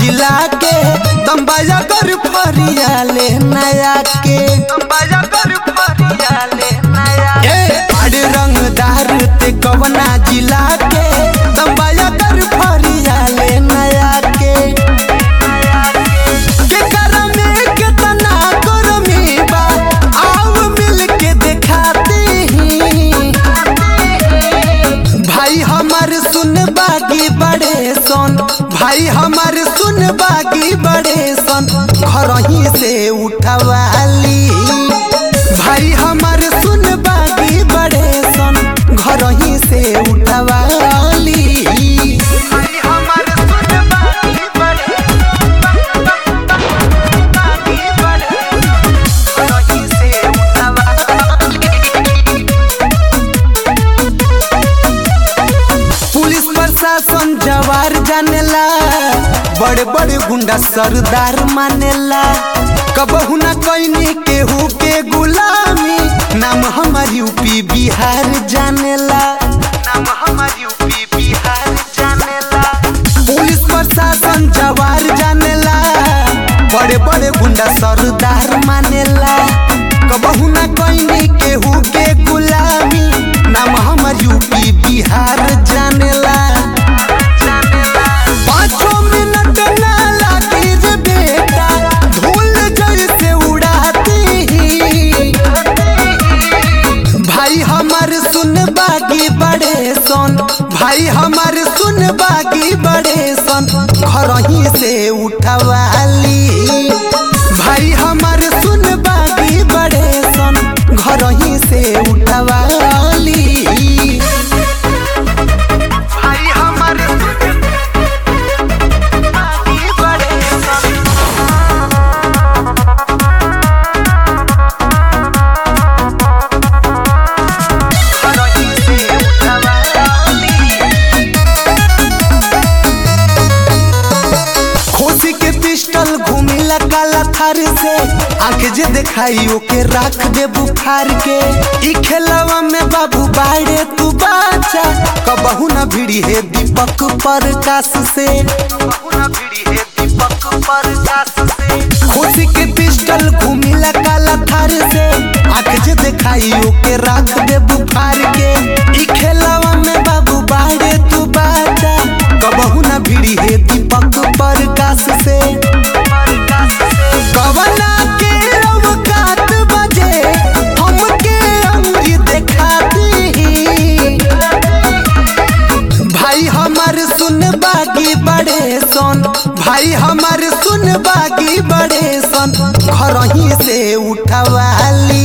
जिला के दम्बाया कर फरिया ले नया के दम्बाया कर फरिया ले नया ए बड़ रंगदार ते कवना जिला के दम्बाया कर फरिया ले नया के के करमे कितना करमी बा आओ मिल के दिखाते हैं भाई हमार सुन बागी बड़े सन भाई हमार सुन बागी बड़े सन घर ही से उठवाली भाई हमार सुन बागी बड़े सन घर ही से उठवाली भाई हमार सुन बागी बड़े बागी बड़े घर ही से उठवाली पुलिस प्रशासन जवार जानेला बड़े बड़े गुंडा सरदार मानेला कबहू ना कैनी केहू के गुलामी नाम हमार यूपी बिहार जानेला नाम हमार यूपी बिहार जानेला पुलिस प्रशासन जवार जानेला बड़े बड़े गुंडा सरदार मानेला कबहू ना कैनी केहू के गुलामी नाम हमर यूपी बिहार जानेला पाँचों मिनट ना लागी रे बेटा धूल जैसे उड़ाती ही भाई हमार सुन बागी बड़े सन भाई हमार सुन बागी बड़े सन घर ही से उठवाली भाई हमार सुन बागी बड़े सन घर ही से उठवाली भाई हमार सुन बागी बड़े सन घर ही से उठवाली खोसी के पिस्टल घूमिला काला थार से आंख जे देखाई ओके राख दे बुखार के ई खेलवा में बाबू बाड़े तू बाचा कबहू ना भिड़ी है दीपक प्रकाश से खोसी के पिस्टल घूमिला काला थार से आंख जे देखाई ओके राख दे बुखार के ई खेलवा में बाबू बाड़े तू बाचा कबहू ना भिड़ी है दीपक प्रकाश से कवना के अवकात बजे हमके अंगुरी देखाती भाई हमार सुन बागी बड़े सन भाई हमार सुन बागी बड़े सन घर ही से उठवाली